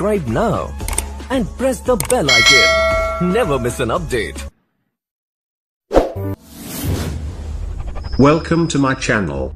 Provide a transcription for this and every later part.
Subscribe now and press the bell icon. Never miss an update. Welcome to my channel.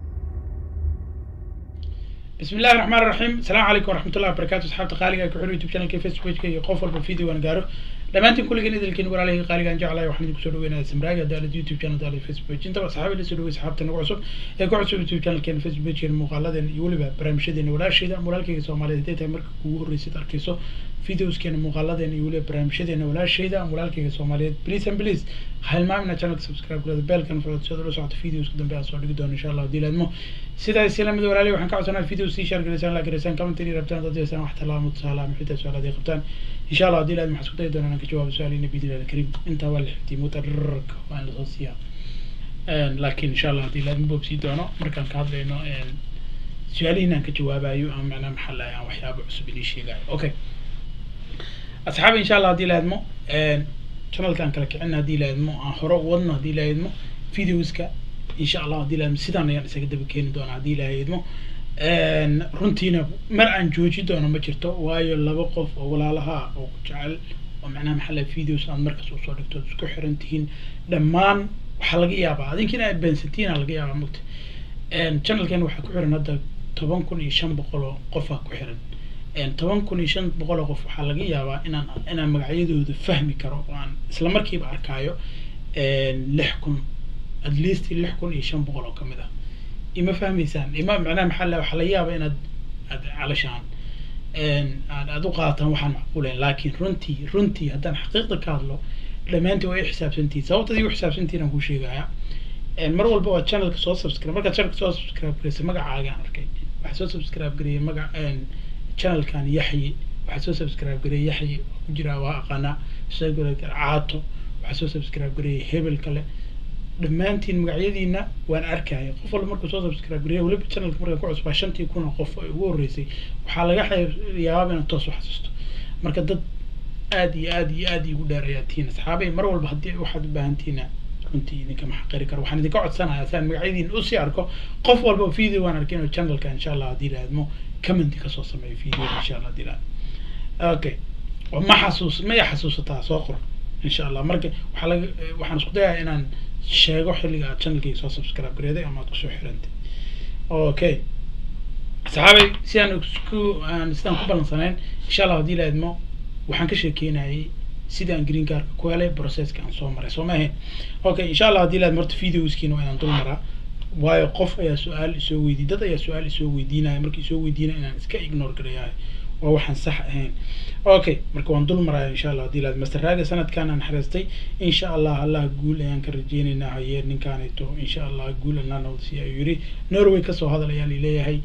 بسم الله الرحمن الرحيم السلام عليكم ورحمة الله وبركاته أصحابتي قالقة كحول يوتيوب channel كي فيسبوك كي قف والبا فيديو وانا قارو dhammaantiin kulligan idilkiin walaalahii qaaligaan jeclahay waxaan idinku soo dhaweynaya samraaga daalad youtube channel daalad facebook intaba asxaabi la soo dhawey asxaabta nagu cusub ee ku cusub youtube channelkeena facebookkeena muuqaaladeena iyo weliba barnaamijyadeena walaasheeda walaalkayga soomaaliyeed hadday tahay marka kugu horreysid arkayso videoskeena muuqaaladeena iyo weliba barnaamijyadeena walaasheeda ama walaalkayga soomaaliyeed please and please ha hilmaamina channelka subscribe kulada beelkan furad sida ula socota videoska dambe aan soo dhigi doono insha allah haddii laadmo sidaas isla mid walaalihi waxaan ka codsanaa video sii share garaysaan la garaysaan commentary rabtaan dad yeesaan wax talaamo tusaale ama xitaa su-aalaad ay qabtaan insha allah haddii laadmo waxaan isku dayi doonaa inaan ka jawaabo su-aalihiina biidnillahi alkariim intaa waa la xifdiyay mutararka waa in lasoo siiyaa laakiin insha allah haddii laadmo boobsii doono markaan ka hadlayno su-aalihiin aan ka jawaabayo ama macnaa maxaa lahay aan waxyaabo cusub inii sheegayo okay asxaabi insha allah haddii laadmo channelkaan kala kicina haddii laadmo aan hore u wadno haddii laadmo videoska insha allah haddii laadmo sidaan ayaan isaga daba keeni doonaa haddii laadmo runtiina mar aan jooji doono ma jirto waayo laba qof oo walaalaha oo ku jecel oo macnaha maxaa lahay videos aad markas usoo dhigto isku xiran tihiin dhammaan waxaa laga yaabaa adinkiina aad beensantiina laga yaabaa mugta channelkan waxaa ku xiran hadda toban kun iyo shan boqol oo qofaa ku xiran toban kun iyo shan boqol oo qof waxaa laga yaabaa inaan inaan magacyadooda fahmi karo oo aan isla markiiba arkaayo lix kun at least lix kun iyo shan boqol oo kamid ah ima fahmaysaan ima macnaha maxaa la waxaa laga yaabaa inaad aad calashaan aad aad u qaadataan waxaan macquulayn laakiin runtii runtii haddaan xaqiiqda ka hadlo dhammaantii waa i xisaabsantihin sababtad igu xisaabsantihin aan kuu sheegaya mar walba waa channelka soo subscribe markaad channelka soo subscribe garaysa magacaagaan arkay waxaa soo subscribe gareeyay magac channelkan yaxyi waxaa soo subscribe gareeyay yaxyi ku jira waa aqaanaa soo caato waxaa soo subscribe gareeyay hebel kale dhammaantiin magacyadiina waan arkaya qof walba markuu soo subscribe gareeya weliba channelka markaan ku cusbaa shantii kun oo qof ay ugu horreysay waxaa laga yaabaa inaad toos u xasuusto marka dad aad iyo aad iyo aad igu dheer ayaa tihiin asxaabay mar walba haddii waxaad u baahan tihiina runtii idinkama xaqiri karo waxaan idinka codsanayaa si aan magacyadiina usii arko qof walba video waan arkay inuu channelka insha allah haddii laadmo comment kasoo sameeyo video insha allah haddii laadmo okay ma xasuus ma i xasuusataa soo qor insha allah marka waxaa laga waxaan isku dayaa inaan sheego xilliga aad channelkayga soo subscribe gareeday ama aad kusoo xirantay okay saxaabay si aan isku aan sidaan ku ballansanayn insha allah haddii la idmo waxaan ka sheekeynayay sidaan green cardka ku helay processka aan soo maray soo ma ahayn okay insha allah haddii la idmo horta videoskiina waa inaan dul maraa waayo qof ayaa su-aal isoo weydiy dad ayaa su-aal isoo weydiinaya markii isoo weydiinaya inaan iska ignore gareeyahay waa waxaan sax ahayn okay marka waan dul maraya insha allah haddii laad masterraaga sanadkan aan xareystay insha allah allah guul ayaan ka rajeynaynaa haye ninkaanito insha allah guul allah nawdsi ayuu yiri norway kasoo hadal ayaa lileeyahay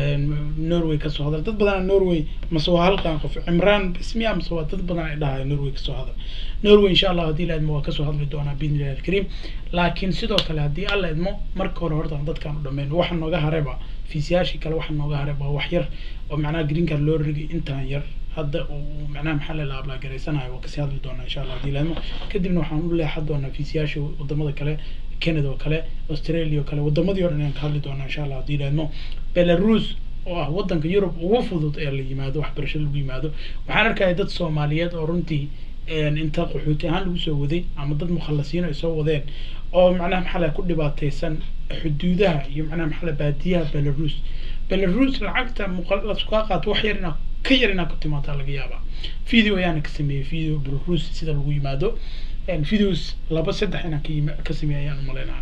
norway kasoo hadal dad badana norway mase waa halkan qof cimraan bismiya mase waa dad badan ay dhahayo norway kasoo hadal norway insha allah haddii la idmo waa kasoo hadli doonaa biidnillahi alkariim laakiin sidoo kale haddii alla idmo marka hore horta dadkaan u dhameyn waxa nooga hareba fiisiyaashii kale waxa nooga hareba waa wax yar oo macnaha green card loo rigay intaan yar hadda uu macnaha maxaa la ablaa garaysanayo waa kasii hadli doonaa insha allah haddii la idmo kadibna waxaan u leexan doonaa fiisiyaasha wadamada kale canada oo kale australia oo kale wadamadii o dhan ayaan ka hadli doonaa insha allah haddii la idmo belarus oo ah wadanka yurub ugu fudud ee la yimaado waxbarasho lagu yimaado waxaan arkaya dad soomaaliyeed oo runtii inta qaxooti ahaan lagu soo waday ama dad mukhalasiin ay soo wadeen oo macnaha maxaa la ku dhibaataysan xuduudaha iyo macnaha maxaa la baadiyaha belarus belarus lacagta laskaa qaato wax yar inaa ka yar inaa ku timaadaa laga yaabaa video ayaana ka sameeyey video belarus sida lagu yimaado videos laba saddex inaan ka ka sameeyay ayaan umaleynaya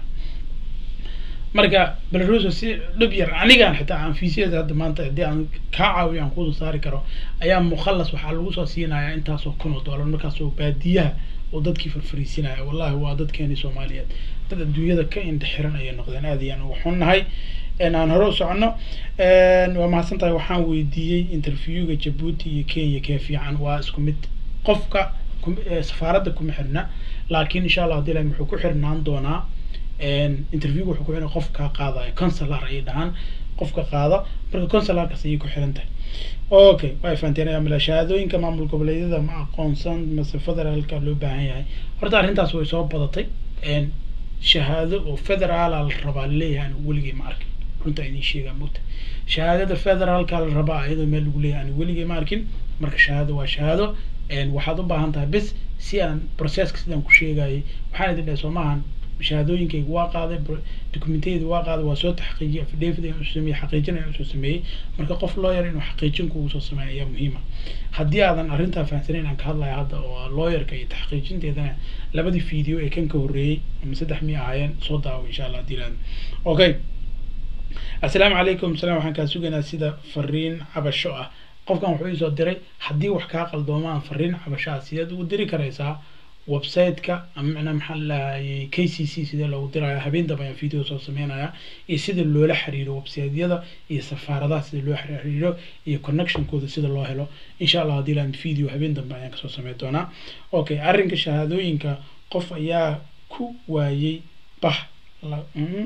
marka belarus si dhib yar anigaan xitaa aan fiisiyada hadda maanta haddii aan kaa caawiyo aan kusoo saari karo ayaa mukhalas waxaa lagu soo siinayaa intaasoo kun oo dollar markaasoo baadiyaha oo dadkii farfariisinaya wallahi waa dadkeeni soomaaliyeed dad adduunyada ka indhaxiran ayay noqdeen aad ayaan uga xunnahay aan hore u socono waa mahadsan tahay waxaan weydiiyey interviewga jabuuti iyo kenya kee fiican waa isku mid qofka safaaradda kuma xirna laakiin insha allah hadii lahi wuxuu ku xirnaan doonaa interviewga wuxuu ku xiran qofka qaadayo consular ayay dhahaan qofka qaada marka consularkaas ayay ku xiran tahay okay way fahanteen amila shahaadooyinka maamul goboleedyada ma aqoonsan mase federaalka loo baahan yahay horta arrintaas way soo badatay shahaado oo federaala la rabaa laleeyahay aan weligay ma arkin runta idiin sheegaa mugta shahaadada federaalka la rabaa iyadoo meel lagu leeyahay aan weligay ma arkin marka shahaado waa shahaado waxaad u baahan tahay bis si aan processka sidaan ku sheegayay waxaan idin dhahay soo maahan shahaadooyinkayga waa qaaday documentayada waa qaaday waa soo taxqiijiyay affidavit ayaan usoo sameeyey xaqiijin ayaan usoo sameeyey marka qof lawyer inuu xaqiijin kugu soo sameeyo ayaa muhiima haddii aadan arrintaa fahamsanayn aan ka hadlaya hadda oo lawyerka iyo taxqiijinteedana labadii video ee kan ka horreeyey ama saddex miya ahaayeen soo daawo insha allah haddii laadmo okay assalaamu calaykum salam waxaan kaa sugaynaa sida fariin cabasho ah qofkan wuxuu iisoo diray haddii wax kaa qaldoomaan fariin cabasho ah sideed ugu diri karaysaa website-ka ama macnaa maxaa lahayay k c c sidee loogu diraya habeen dambe ayaan video soo sameynaya iyo sida loola xiriiro website-yada iyo safaaradaha sida loo xiriiro iyo connectionkooda sida loo helo insha allah haddii laan video habeen dambe ayaan kasoo sameyn doonaa okay arrinka shahaadooyinka qof ayaa ku waayey bah la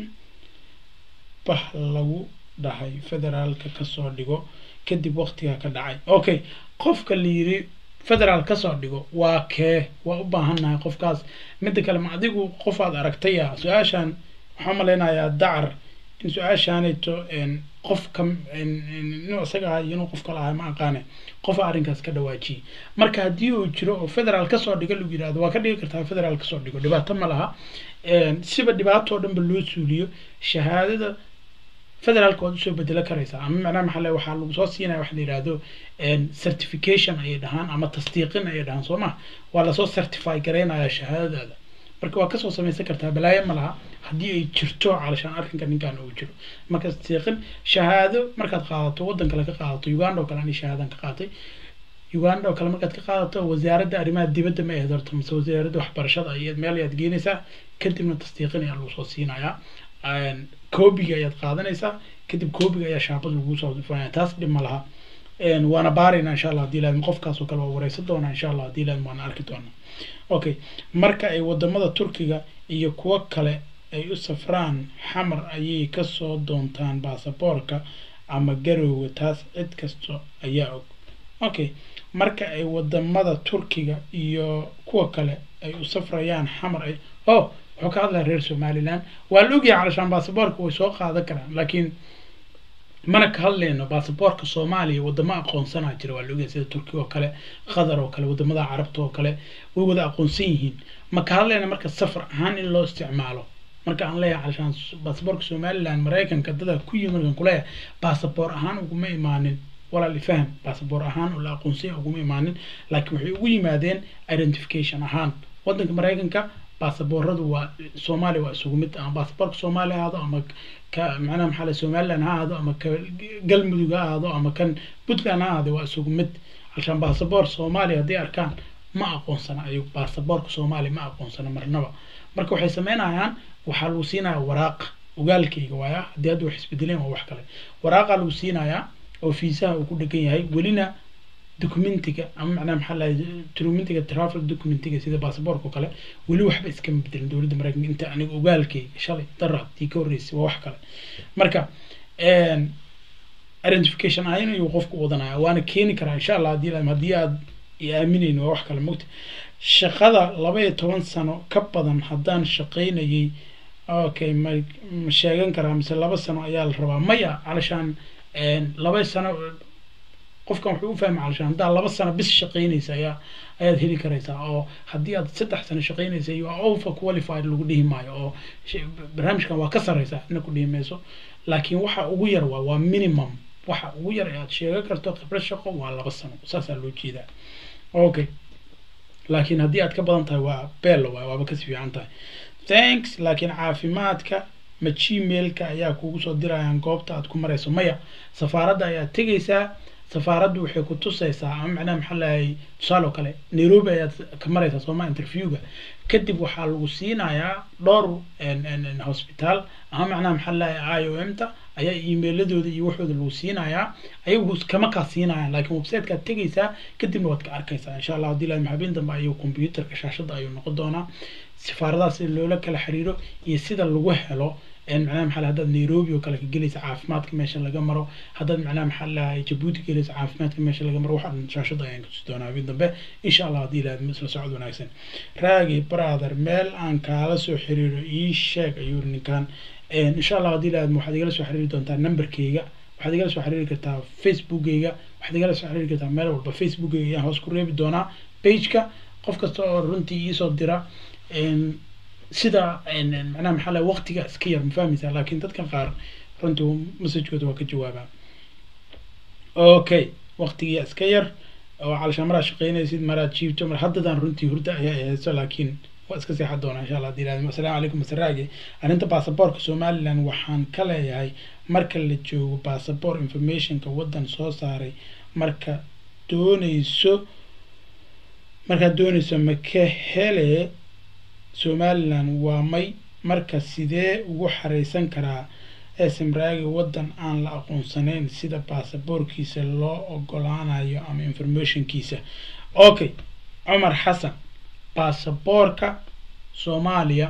bah lagu dhahay federaalka kasoo dhigo kadib waqtiga ka dhacay okay qofka la yiri federaal kasoo dhigo waa kee waa u baahannahay qofkaas midda kale ma adigu qof aad aragtaya su-aashan waxaan malaynayaa dacar in su-aashaanayto qof ka inuu isaga ahay inuu qof kale ahay ma aqaane qofa arrinkaas ka dhawaajiyey marka haddii uu jiro oo federaal kasoo dhigo lagu yirahdo waa ka dhigi kartaa federaal kasoo dhigo dhibaato ma laha siba dhibaato oo dhanba loo suuliyo shahaadada federaalka waad usoo bedelo karaysaa ama macnaha maxaa le waxaa lagu soo siinaya waxa la yihahdo certification ayay dhahaan ama tasdiiqin ayay dhahaan soo ma waa lasoo certify garaynaya shahaadadaada marka waa kasoo samaysan kartaa balaayo ma laha haddii ay jirto calashaan arrinka ninkan uu jiro marka tasdiiqin shahaado markaad qaadato waddan kale ka qaadato uganda oo kale ani shahaadan ka qaatay uganda oo kale markaad ka qaadato wasaaradda arrimaha dibadda ma ahayd horta mise wasaaradda waxbarashada ayaad meel ayaad geenaysaa kadibna tasdiiqin ayaa lagu soo siinayaa koobiga ayaad qaadanaysaa kadib koobiga ayaa shaabad lagu soo dufanaya taas dhib ma laha waana baarayna insha allah hadii laadmo qofkaas oo kale waa wareysan doonaa insha allah hadii laadmo waana arki doonaa okay marka ay wadamada turkiga iyo kuwo kale ay u safraan xamar ayay kasoo doontaan baasaboorka ama garowga taas cid kasta ayaa og okay marka ay wadamada turkiga iyo kuwa kale ay u safrayaan xamar ay oh wuxuu ka hadlaya reer somaliland waa la ogyahay calashaan baasaboorka way soo qaadan karaan laakiin mana ka hadlayno baasaboorka soomaaliya wadamo aqoonsanaa jira waa la ogyahay sida turkiga oo kale qatar oo kale wadamada carabta oo kale way wada aqoonsan yihiin ma ka hadlayna marka safar ahaan in loo isticmaalo marka aan leeyahay calashaan baasaboorka somaliland maraykanka dada ku yimi markaan kuleeyahay baasaboor ahaan uguma imaanin walaal ifaham baasaboor ahaan oo la aqoonsanya uguma imaanin laakiin waxay ugu yimaadeen identification ahaan waddanka maraykanka baasabooradu waa soomaaliya waa isugu mid ama baasaboorka soomaaliya ha ahaado ama ka macnaha maxaa la somaliland ha ahaado ama ka galmudug ha ahaado ama kan puntland ha ahaado waa isugu mid halshaan baasaboor soomaaliya hadday arkaan ma aqoonsana ayuu baasaboorka soomaaliya ma aqoonsana marnaba marka waxay sameynayaan waxaa lagu siinayaa waraaqa ogaalkayga waaya haddii hadda wax isbedeleen waa wax kale waraaqa lagu siinayaa oo fiisaha uu ku dhegan yahay welina documentiga ama macnaha maxaa lahay documentiga travel documentiga sida baasaboorka oo kale weli waxba iskama bedelin dowladda maraykanka inta aniga ogaalkayga shalay darad tii ka horreysay waa wax kale marka identification ahayn ayuu qofku wadanaya waana keeni karaa insha allah haddii haddii aad i aaminayn waa wax kale mogta shaqada laba iyo toban sano ka badan haddaan shaqaynayay okay ma ma sheegan karaa mise laba sano ayaa la rabaa maya calashaan laba sano qofkan wuxuu u fahmay calashaan haddaa laba sano bis shaqaynaysa ayaa ayaad heli karaysaa oo haddii aad saddex sano shaqaynaysa you are over qualified lagu dhihi maayo oo barnaamijkan waa ka sarreysaa ina ku dhihi mayso laakiin waxa ugu yar waa waa minimum waxa ugu yar ee aad sheegan karto khibrad shaqo waa laba sano saasaa loo jeedaa okay laakiin haddii aad ka badan tahay waa beel waay waaba kasi fiican tahay thanks laakiin caafimaadka ma gmailka ayaa kugu soo dirayaan goobta aad ku marayso maya safaaradda ayaad tegaysaa safaaraddu waxay ku tusaysaa ama macnaha maxaa lahay tusaale oo kale nairobi ayaad ka maraysaa sooma interviewga kadib waxaa lagu siinayaa dhowr hospital ama macnaha maxaa lahay i o m ta ayaa emailadooda iyo waxooda lagu siinayaa ayagu kama kaa siinayaan laakiin websitekaad tegaysaa kadibna waad ka arkaysaa insha allah haddii lahay habeen dambe ayuu computerka shaashadda ayuu noqon doonaa safaaradaha sida loola kala xiriiro iyo sida lagu helo macnaha maxaa haddaad nairobi oo kale ka gelaysa caafimaadka meesha laga maro haddaad macnaha maxaa lahay jabuuti gelaysa caafimaadka meesha laga maro waxaa dhan shaashadda ayaan kutusi doonaa habeen dambe insha allah haddii ilaahad isla socod wanaagsan raagi brother meel aan kaala soo xiriiro ii sheeg ayuu ninkan insha allah haddii ilaahad waxaad igala soo xiriiri doontaa numberkayga waxaad igala soo xiriiri kartaa facebookgayga waxaad igala soo xiriiri kartaa meel walba facebookgayga ayaan hoos ku reebi doonaa pageka qof kasta oo runtii iisoo dira sida macnaha maxaa lahay waqtiga iska yar ma fahmaysaa laakiin dadkan qaar runtii messagekooda waa ka jawaabaa okay waqtigiya iska yar oo calashaan maraad shaqeynaysid maraad jiibto mar haddadaan runtii hurda ayaa hayso laakiin waa iska seexan doonaa insha allah hadii ilaahdo assalaamu calaykum masaraage arrinta baasaboorka somaliland waxaan ka leeyahay marka la joogo baasabor informationka waddan soo saaray marka doonayso markaad doonayso maka hele somaliland waa may marka sidee ugu xareysan karaa smraagi waddan aan la aqoonsanayn sida baasaboorkiisa loo ogolaanayo ama informationkiisa okay cumar xasan baasaboorka soomaaliya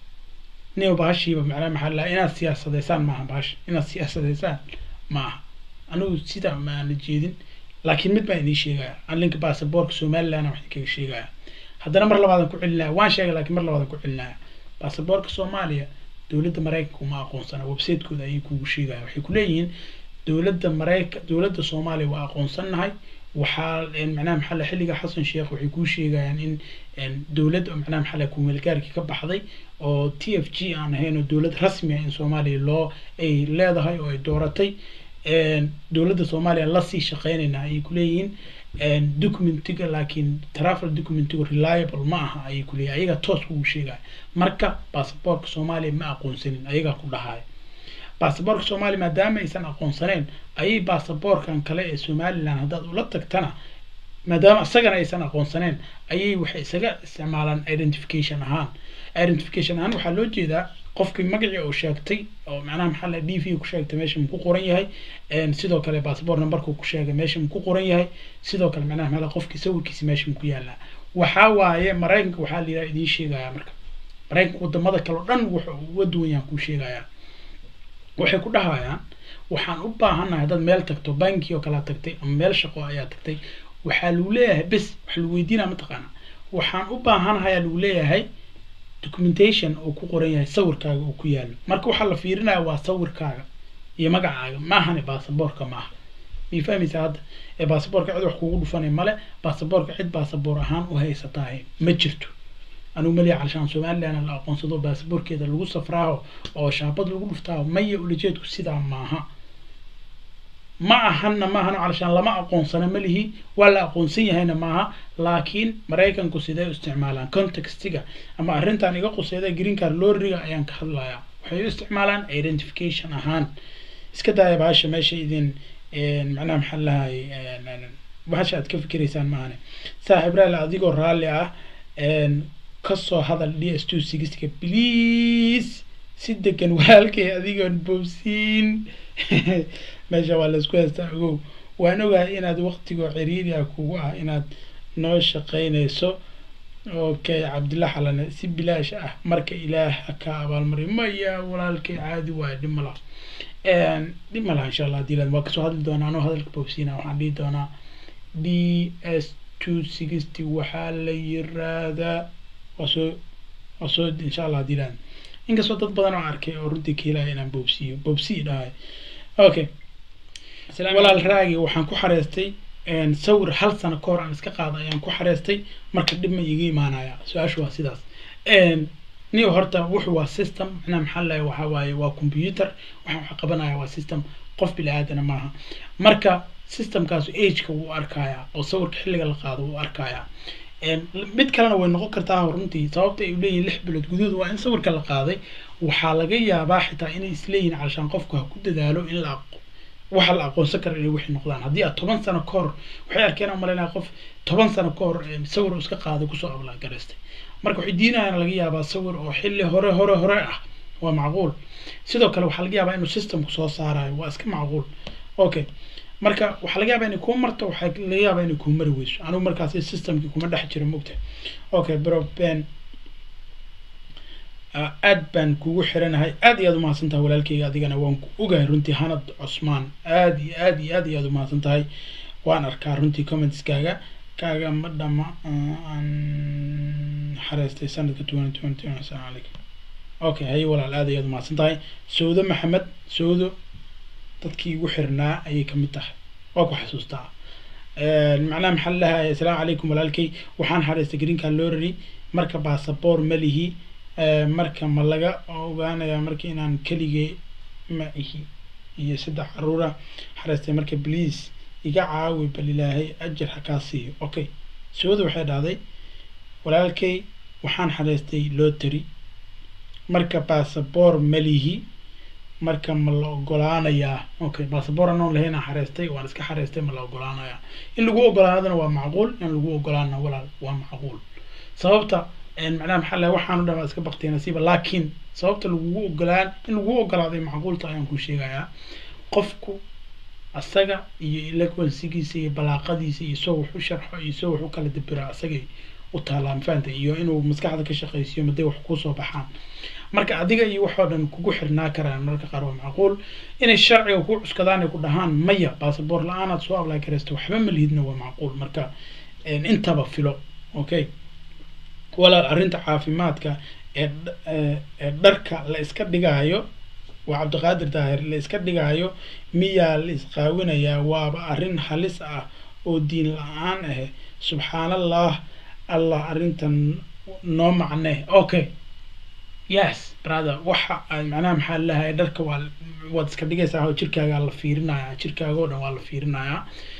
nin bahashiiba macnaa maxaa la inaad siyaasadeysaan maaha bahasha inaad siyaasadeysaan maaha anigu sida maana jeedin laakiin mid baan idiin sheegaya alinka baasaboorka somaliland waxaan kaga sheegaya haddana mar labaadan ku celinaya waan sheegay lakiin mar labaadan ku celinaya baasaboorka soomaaliya dowladda maraykanka uma aqoonsana website-kooda ayay kugu sheegaya waxay kuleeyihiin dowladda marayka dowladda soomaaliya waa aqoonsannahay waxaa macnaha maxaa la xilliga xasan sheekh waxay kuu sheegayaan in dowlad macnaha maxaa la kumeelgaarkii ka baxday oo t f g aan ahayn oo dowlad rasmi ah in soomaaliya loo ay leedahay oo ay dooratay dowladda soomaaliya lasii shaqeynayna ayay kuleeyihiin documentiga laakiin travel documentiga reliable ma aha ayay kuleeyihin ayagaa toos kugu sheegaya marka baasaboorka soomaaliya ma aqoonsanin ayagaa ku dhahaya baasaboorka soomaaliya maadaama aysan aqoonsaneyn ayay baasaboorkan kale ee somaliland haddaad ula tagtana maadaama isagana aysan aqoonsaneyn ayay waxay isaga isticmaalaan identification ahaan identification ahaan waxaa loo jeedaa qofkii magacii oo sheegtay oo macnaha maxaa la d v ku sheegtay meesha mu ku qoran yahay sidoo kale passport numberku ku sheegay meesha mu ku qoran yahay sidoo kale macnaha maxaa qofkii sawirkiisa meesha mu ku yaalaa waxaa waaye maraykanka waxaa la yidhaha idiin sheegaya marka maraykanka wadamada kale o dhan wuxuu uga duwan yahan kuu sheegaya waxay ku dhahayaan waxaan u baahannahay haddaad meel tagto banki oo kalea tagtay ama meel shaqo ayaa tagtay waxaa lagu leeyahay bes waxa lagu weydiinaya mataqaana waxaan u baahanahay lagu leeyahay documentation oo ku qoran yahay sawirkaaga oo ku yaalo marka waxaa la fiirinaya waa sawirkaaga iyo magacaaga maahane baasaboorka maaha may fahmaysaa hadda ee baasaboorka cid wax kugu dhufanay male baasaboorka cid baasaboor ahaan u haysataahe ma jirto anugu maliya calashaan somaliland la aqoonsado baasaboorkeeda lagu safraaho oo shaabad lagu dhuftaaho maya ulajeedku sidaa maaha ma ahana maahano calashaan lama aqoonsana malihi waa la aqoonsan yahayna maaha laakiin maraykanku sidee u isticmaalaan contextiga ama arrintan iga quseeda green card loriga ayaan ka hadlayaa waxay u isticmaalaan identification ahaan iska daaya bahasha meesha idin macnaha maxaa lahay bahasha aad ka fikiraysaan maahane saaxiib raali adigoo raalli ah kasoo hadal d s two sixka please si degan walaalkay adigoon boobsiin meesha waa laisku haystaa ogow waan ogahay inaad waqtigoo ciriiri ah kugu ah inaad noo shaqeynayso okay cabdilla xalane si bilaash ah marka ilaah ha ka abaalmariyo maya walaalkay caadi waayo dhib ma laha dhib ma laha insha allah hadii waa kasoo hadli doonaa anoo hadalka boobsiina waxaan dhihi doonaa d s two sixty waxaa la yiraadaa waa soo waa soo insha allah hadii laad inkastoo dad badan oo arkay oo runtii ka helaya inaan boobsiiyo boobsii dhahay okay walaal raagi waxaan ku xareystay sawir hal sano ka hor aan iska qaada ayaan ku xareystay marka dhib ma iga imaanaya su-aashu waa sidaas ni horta wuxu waa system macnaha maxaa lahay waxa waaye waa computer waxaan wax qabanaya waa system qof bili aadana maaha marka systemkaasu ageka wuu arkayaa oo sawirka xilliga la qaado wuu arkayaa mid kalena way noqon kartaa runtii sababta ay leeyihin lix bilood gudahood waa in sawirka la qaaday waxaa laga yaabaa xitaa inay isleeyihin calashaan qofku ha ku dadaalo in la waxa la aqoonsan kara inay wixii noqdaan haddii aad toban sano ka hor waxay arkeen umalaynaya qof toban sano ka hor sawir iska qaaday kusoo ablagaraystay marka waxay diinayaan laga yaabaa sawir oo xilli hore hore hore ah waa macquul sidoo kale waxaa laga yaabaa inuu systemku soo saarayo waa iska macquul okay marka waxaa laga yaabaa inay kuu marto waxaa laga yaabaa inay kuu mari weyso anigu markaasi systemkii kuma dhex jiro mogta okay bro ben aad baan kugu xiranahay aad iyo aad umahadsan tahay walaalkeyga adigana waan ku ogahay runtii hanad cusmaan aad iyo aad iyo aad iyo aad umahadsan tahay waan arkaa runtii commentskaaga kaaga ma dhama aan xareystay sanadka twenty twenty assalaamu calaykum okay haye walaal aad iyo aad umahadsan tahay sawdo maxamed sawdo dadkii igu xirnaa ayay kamid tahay waa ku xasuustaa macnaha maxaa lalahay assalaamu calaykum walaalkay waxaan xareystay greenka lorary marka basaboor ma lihi marka ma laga ogaanayaa marka inaan keligay ma ihi iyo saddex caruura xareystay marka please iga caawi bal ilaahay ajar hakaa siiyo okay su-aadu waxay dhahday walaalkay waxaan xareystay lotary marka basaboor ma lihi marka ma la ogolaanayaa okay basaboor anoon lahayn aan xareystay waan iska xareystay ma la ogolaanayaa in lagu ogolaanadana waa macquul in lagu ogolaana walaal waa macquul sababta macnaha maxaa lahay waxaanu dhan waa iska baktiya nasiiba laakiin sababta lagugu ogolaan in lagu ogolaaday macquulta ayaan ku sheegayaa qofku asaga iyo eloquensigiisa iyo balaaqadiisa iyo isagoo wax u sharxo iyo isagoo wax u kala dabira asagay u taalaan fahanta iyo inuu maskaxda ka shaqaysiyo maday wax kusoo baxaan marka adiga iyo waxoo dhan kugu xirnaa karaan mararka qaar waa macquul inay sharciga ku cuskadaan ay ku dhahaan maya basaboor la-aanaad soo ablay karaysta waxba ma lihidna waa macquul marka intaba filo okay walaal arrinta caafimaadka ee ee dharka la iska dhigaayo waa cabdiqaadir daahir la iska dhigaayo miyaa la isqaawinayaa waaba arrin halis ah oo diin la-aan ah subxaanallah allah arrintan noo macne okay yes brother waxa macnaha maxaa lalahay dharka waa waad iska dhigaysaa oo jirkaaga la fiirinayaa jirkaaga oo dhan waa la fiirinayaa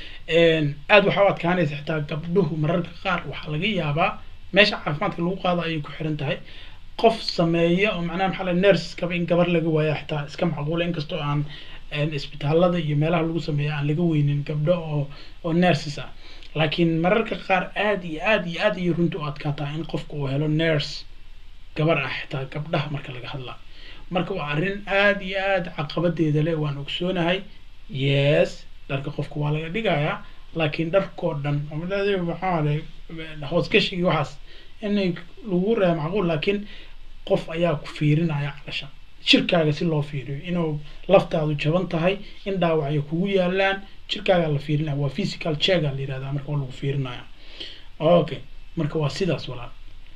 aada waxaa u adkaanaysa xitaa gabdhuhu mararka qaar waxaa laga yaabaa meesha caafimaadka lagu qaado ayay ku xiran tahay qof sameeya oo macnaha maxaa la nurskaba in gabar laga waaya xitaa iska macquula inkastoo aan isbitaalada iyo meelaha lagu sameeya aan laga weynin gabdho oo oo nurses ah laakiin mararka qaar aada iyo aada iyo aada iyo runta u adkaataa in qofka uu helo nurse gabar ah xitaa gabdhaha marka laga hadlaa marka waa arrin aada iyo aada caqabadeeda leh waan ogsoonahay yes dharka qofka waa laga dhigayaa laakiin dharkoo dhan maxaa hoosgashigii waxaas inay lagu reeba macquul laakiin qof ayaa ku fiirinaya calasha jirkaaga si loo fiiriyo inuu laftaadu jaban tahay in dhaawacyo kugu yaalaan jirkaaga la fiirinaya waa physical checka la yirahdaa marka waa lagu fiirinaya okay marka waa sidaas walaal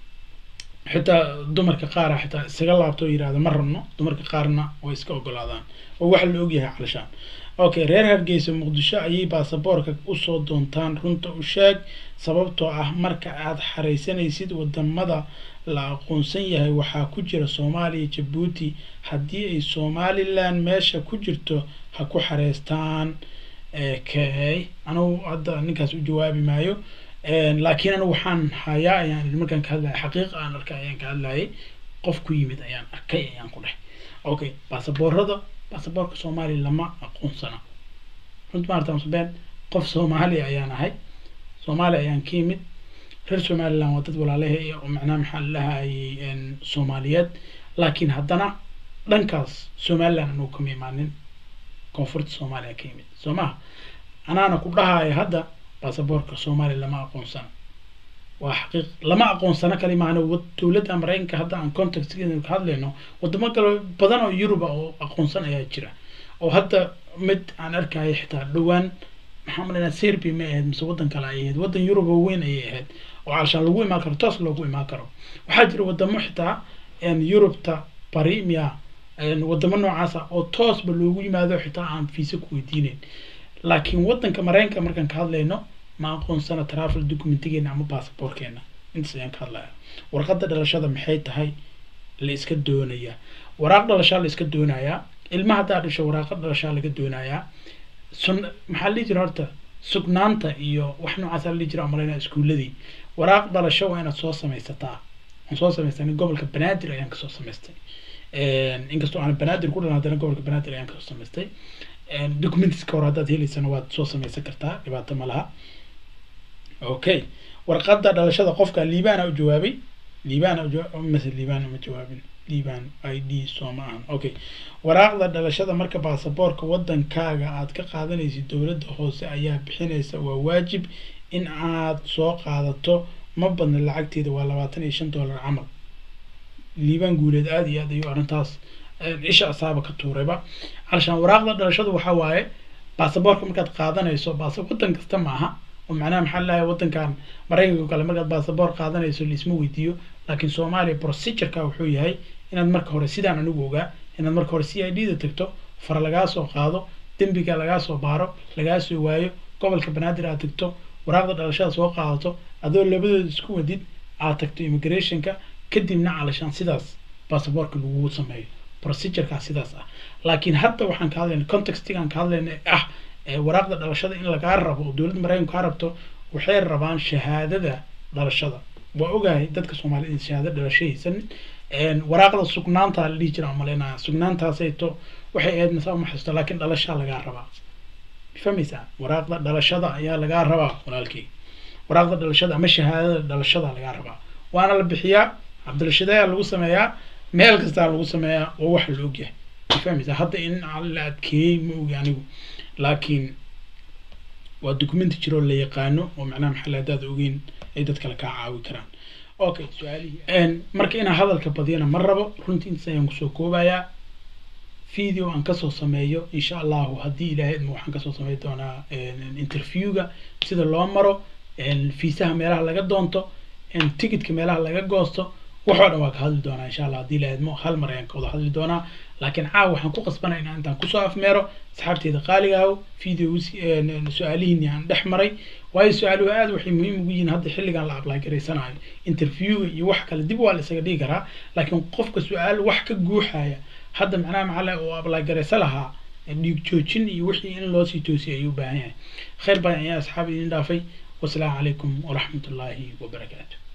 xitaa dumarka qaara xitaa isaga laabto oo yirahda ma rabno dumarka qaarna way iska ogolaadaan oo waxa la ogyahay calashaan okay reer hargeysa muqdisho ayay baasaboorka usoo doontaan runta u sheeg sababtoo ah marka aad xareysanaysid wadamada la aqoonsan yahay waxaa ku jira soomaaliya jabuuti haddii ay somaliland meesha ku jirto ha ku xareystaan kay anugu hadda ninkaas u jawaabi maayo laakiin anigu waxaan hayaa ayaan markaan ka hadlaya xaqiiqa aan arkay ayaan ka hadlayay qof ku yimid ayaan arkay ayaan ku dheh okay baasaboorada baasaboorka soomaaliya lama aqoonsana runta maarta msbeen qof soomaaliya ayaan ahay soomaaliya ayaan ka yimid reer somaliland waa dad walaalahay oo macnaha maxaa lahayay soomaaliyeed laakiin haddana dhankaas somaliland anugu kama imaanin koonfurta soomaaliya ka yimid soo maha anaana ku dhahaya hadda baasaboorka soomaaliya lama aqoonsana waa xaqiiq lama aqoonsano kali maana dowladda maraykanka hadda aan contactgeeda ka hadlayno wadamo kale badan oo yuruba oo aqoonsan ayaa jira oo hadda mid aan arkaya xitaa dhowaan maxaa malanaa serbia may ahayd mise waddan kale ay ahayd waddan yuruba weyn ayay ahayd oo calashaan lagu imaan karo toos loogu imaan karo waxaa jira wadamo xitaa yurubta bari miya wadamo noocaasa oo toosba loogu yimaado xitaa aan fiisa ku weydiineyn laakiin waddanka maraykanka markaan ka hadlayno ma aqoonsana travel documentigeena ama basaboorkeena intaas ayaan ka hadlaya warqadda dhalashada maxay tahay la iska doonayaa waraaq dhalashaa la iska doonayaa ilma haddaa dhasho waraaqa dhalashaa laga doonayaa sun maxaa la jira horta sugnaanta iyo wax noocaasa la jira malayna iskuuladii waraaq dhalasho waa inaad soo samaysataa aan soo samaystay gobolka banaadir ayaan kasoo samaystay inkastoo aan banaadir ku dhalan haddana gobolka banaadir ayaan kasoo samaystay documentiska hore haddaad heleysana waad soo samaysan kartaa dhibaato ma laha okay warqadda dhalashada qofka liibana u jawaabay liibana mase liibana ma jawaabin liiban i d soo ma ahan okay waraaqda dhalashada marka baasaboorka waddankaaga aad ka qaadanaysid dowladda hoose ayaa bixinaysa waa waajib in aad soo qaadato ma badna lacagteeda waa labaatan iyo shan dollar camal liibaan guuleed aada iyo aad ayuu arrintaas isha asaaba ka tuurayba calashaan waraaqda dhalashadu waxaa waaye baasaboorka markaad qaadanayso baasa waddan kasta maaha oo macnaha maxaa lalahay waddankan maraykanka o kale markaad baasaboor qaadanayso laisma weydiiyo laakiin soomaaliya procedureka wuxuu yahay inaad marka hore sidaan anigu ogaa inaad marka hore c i d da tagto fara lagaa soo qaado dembiga lagaa soo baaro lagaa soo waayo gobolka banaadir aad tagto waraaqda dhalashada soo qaadato adoo labadooda isku wadid aad tagto immigrationka kadibna calashaan sidaas basaboorka lagu sameeyo procedureka sidaas ah laakiin hadda waxaan ka hadlayna contextigaan ka hadlayna ah waraaqda dhalashada in lagaa rabo oo dowladda maraykanka kaa rabto waxay rabaan shahaadada dhalashada waa ogahay dadka soomaaliyed in shahaado dhalasho haysanin waraaqda sugnaanta la dhihi jira umaleynaya sugnaantaasayto waxay ahayd masa uma xasuusta laakiin dhalashaa lagaa rabaa fahmaysaa waraaqda dhalashada ayaa lagaa rabaa walaalkii waraaqda dhalashada ama shahaadada dhalashada lagaa rabaa waana la bixiyaa cabdilashadayaa lagu sameeyaa meel kastaa lagu sameeyaa waa wax la ogyahay fahmaysaa hadda in la adkeeyey ma ogi anigu laakiin waa documenti jiroo la yaqaano oo macnaha maxalla haddaad ogeyn ay dad kale kaa caawi karaan okay su-aalihii marka inaan hadalka badiyana ma rabo runtii intaas ayaan kusoo koobayaa video aan kasoo sameeyo insha allahu haddii ilaahay idmo waxaan kasoo sameyn doonaa interviewga sida loo maro fiisaha meelaha laga doonto ticketka meelaha laga goosto waxoo dhan waa ka hadli doonaa insha allah haddii ilaahay idmo hal mar ayaan ka wada hadli doonaa laakiin caawa waxaan ku qasbanay inaan intaan kusoo afmeero asxaabteeda qaaliga aho video su-aalihiini aan dhex maray waayo su-aaluhu aad waxay muhiim ugu yihiin hadda xilligan la apply garaysanayo interviewga iyo wax kale dib waa la isaga dhigi karaa laakiin qofka su-aal wax ka guuxaya hadda macnaha macala oo apply garaysa lahaa dhiig joojin iyo wixii in loo sii toosiyay ayuu u baahan yahay khayr badan ayaa asxaab idin dhaafay wasalaamu calaykum waraxmat ullaahi wabarakaatu